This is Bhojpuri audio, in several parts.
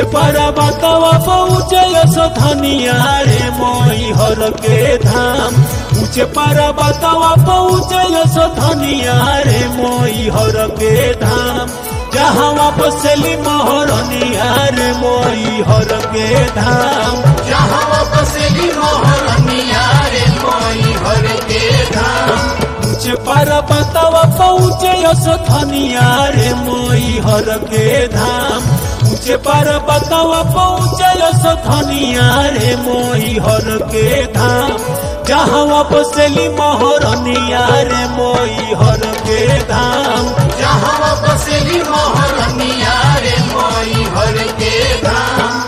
पारा बतावा पहुँचे धनिया रे मोई हर के धाम ऊंचे पारा बतावा पहुँचे धनिया रे मोई हर के धाम जहाँ बसली मोहरनिया रे मोई हर के धाम जहाँ बसली मोहरनिया रे मोई हर के धाम ऊंचे पारा बतावा पहुँचे धनिया रे मोई हर के धाम ऊंचे पारा बतावा पहुँचे धनिया रे मोई हर के धाम जहाँ बसली मोहरनिया रे मोई हर के धाम जहाँ बसली मोहरनिया रे मोई हर के धाम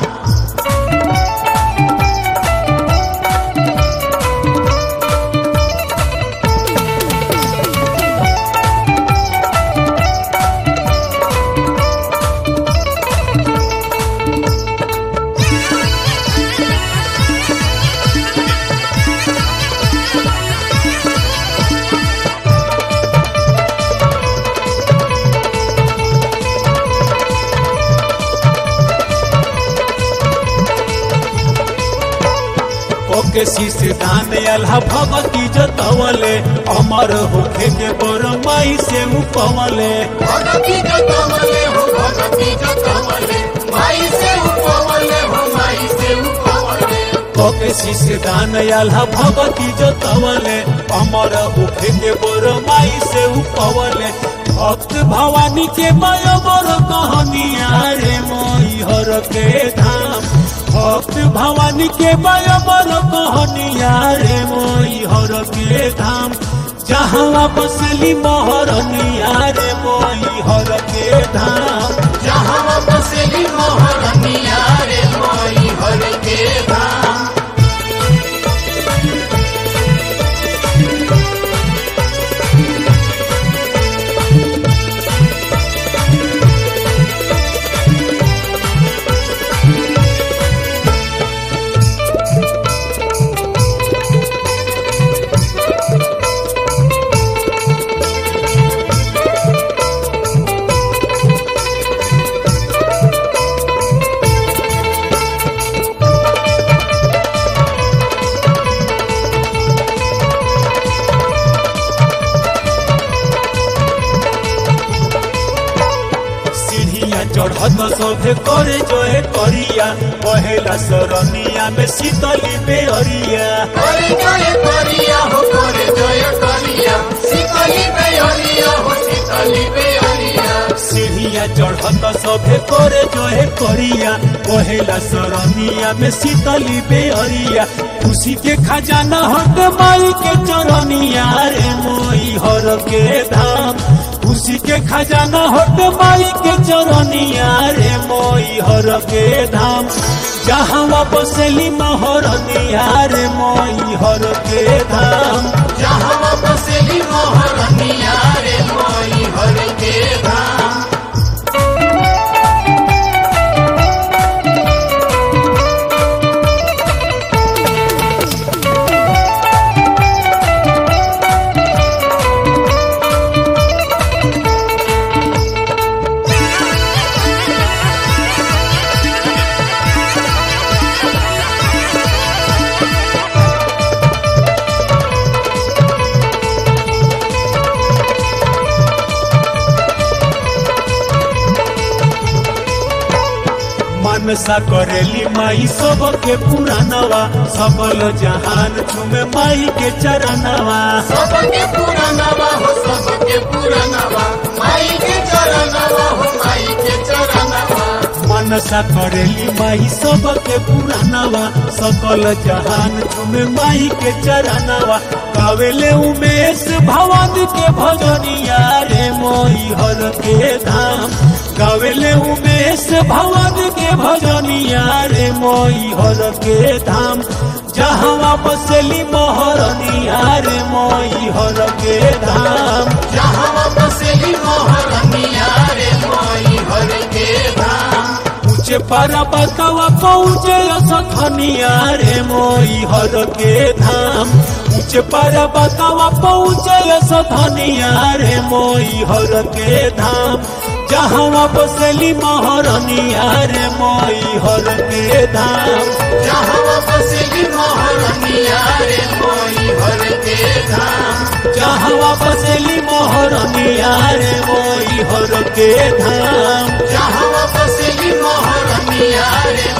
ओके शीश दान अल्लाह भगती जतवले अमर होखे के बर माई से उपवले भगती जतवले हो भगती जतवले माई से उपवले हो माई से उपवले ओके शीश दान अल्लाह भगती जतवले अमर होखे के बर माई से उपवले भक्त भवानी के माया बर कहानिया रे मोई हर के धाम भक्त भवानी के माया बर कहानिया रे मोई हर के धाम जहाँ बसली मोहरनिया रे मोई हर के धाम जहाँ बसली मोहरनिया रे मोई हर के धाम सीढ़िया चढ़त सभे करे जोए करिया पहेला सरनिया में शीतली बेअरिया करे जय करिया हो करे जय करिया शीतली बेअरिया हो शीतली बेअरिया सीढ़िया चढ़त सभे करे जोए करिया पहेला सरनिया में शीतली बेअरिया खुशी के खजाना हट माई के चरनिया रे मोई हर के धाम खुशी के खजाना हट माई के चरनिया रे मोई हर के धाम जहाँ बसली मोहरनिया रे मोई हर के धाम जहाँ बसली मोहरनिया रे मोई हर के धाम मनसा करेली माई सबके पुरानवा सबल जहान चुमे माई के चरणवा सबके पुरानवा हो सबके पुरानवा माई के चरणवा हो माई के चरणवा मनसा करेली माई सबके पुरानवा सकल जहान चुमे माई के चरणवा गावेले उमेश भवानी के भजनिया रे मोई हर के धाम गावेले उमेश भवानी के भजनिया रे मोई हर के धाम जहाँ बसली मोहरनिया रे मोई हर के धाम जहाँ बसली मोहरनिया रे मोई हर के धाम ऊंचे पारा बतावा पहुँचे सखनिया रे मोई हर के धाम उच पर बतावा पहुँचे सधनिया रे मोई हर के धाम जहाँ बसली महरनिया रे मोई हर के धाम जहाँ बसली मोहरनिया रे मोई हर के धाम जहाँ बसली महरनिया रे मोई हर के धाम जहाँ बसली मोहरनिया रे